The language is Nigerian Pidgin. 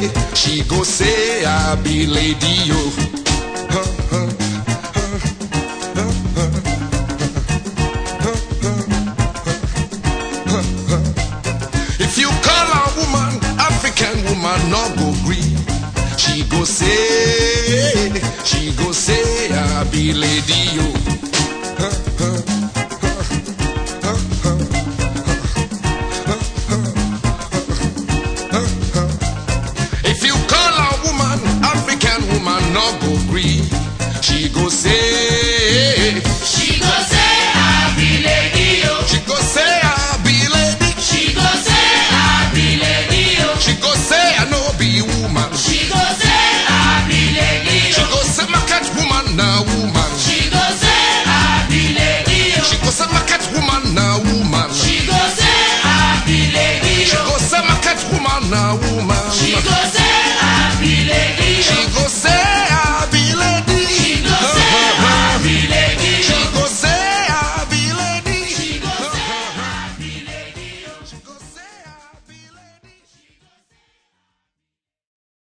she go say I be lady yo. If you call a woman African woman, no go gree. She go say, she go say I be lady yo.